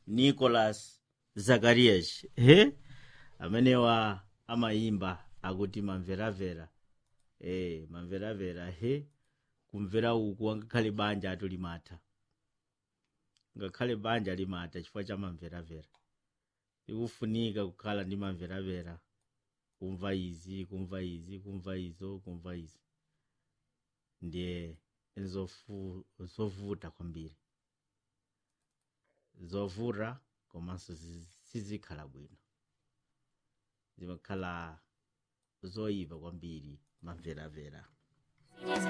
nicolas zakarias he amenewa amayimba akuti mamveravera e mamveravera he kumvera uku angakhale banja atu limatha ngakhale banja limatha chifukwa cha mamveravera ikufunika kukhala ndi mamveravera kumva izi kumva izi kumva izo kumva izi ndiye zofu, zovuta kwambiri zovuta komanso zi- sizikhala bwino zimakhala zoyipa kwambiri mamveravera